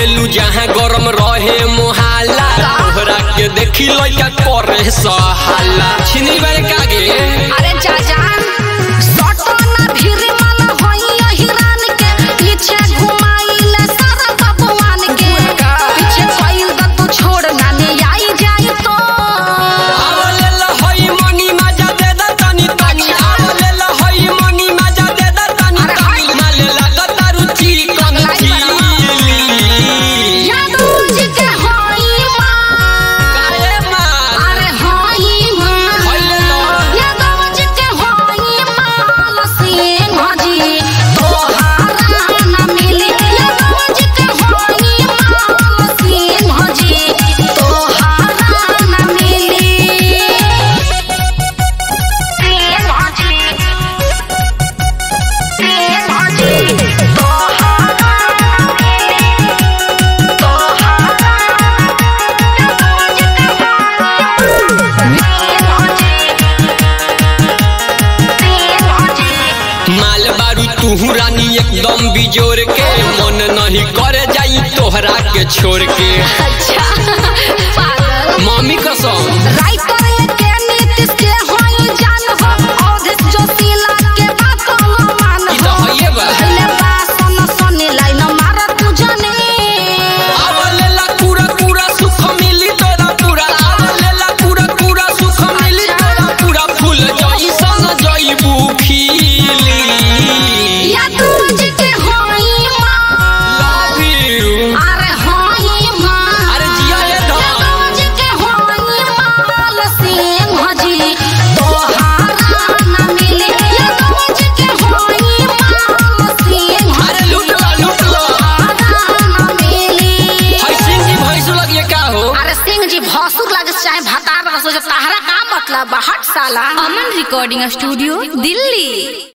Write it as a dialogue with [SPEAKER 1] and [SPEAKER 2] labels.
[SPEAKER 1] जाइलू जहाँ गरम रहे मोहाला तोहरा के देखी लइका करे सहाला छिनी बारे कागे
[SPEAKER 2] अरे जाजा सटो ना भिरी मन होई हिरान के पीछे घुमाइले सारा बबुआन के पीछे कइल द तू छोड़ ना ले आई जाई तो
[SPEAKER 1] आवले ल हई मनी मजा दे द तनी तनी आवले ल हई मनी मजा दे द तनी तनी माले लागत रुचि कन चिली
[SPEAKER 2] यादव जी के होई मां
[SPEAKER 1] काहे मां
[SPEAKER 2] अरे होई मां
[SPEAKER 1] होइले ल
[SPEAKER 2] यादव जी के होई मां लसीन भजी तोहारा ना मिली यादव जी के होई मां लसीन भजी तोहारा ना मिली सीन भजी सीन भजी तोहारा ना मिली
[SPEAKER 1] माल बारू तू रानी एकदम बिजोर के मन नहीं करे जाई तोहरा के छोड़ के
[SPEAKER 2] अच्छा पागल
[SPEAKER 1] मम्मी कसम
[SPEAKER 2] राइटर के नीतीश के होई जान हो औधिस जोशीला के बात न मान
[SPEAKER 1] ई तो
[SPEAKER 2] हो
[SPEAKER 1] हइए बा
[SPEAKER 2] पहले बात सुन सुनी लाइन मारा तू जाने
[SPEAKER 1] आवले ला पूरा पूरा सुख मिली तोरा पूरा आवले ला पूरा पूरा सुख मिली तोरा पूरा फूल जाई सन जाईबू खिली
[SPEAKER 2] या तुझ के होई मां
[SPEAKER 1] लव यू
[SPEAKER 2] अरे होई मां
[SPEAKER 1] अरे जिया ये
[SPEAKER 2] या
[SPEAKER 1] धन
[SPEAKER 2] तुझ के होई मां लसीन भजी तोहारा ना मिली या तुझ के होई मां लसीन
[SPEAKER 1] अरे लूट ला लूट ला
[SPEAKER 2] तोहारा ना मिली
[SPEAKER 1] हई सिंह जी भैंसु लगिए का हो
[SPEAKER 2] अरे सिंह जी भौसुर लगे से चाहे भतार रसो जब तहरा का मतलब बा? हट साला
[SPEAKER 3] अमन रिकॉर्डिंग स्टूडियो दिल्ली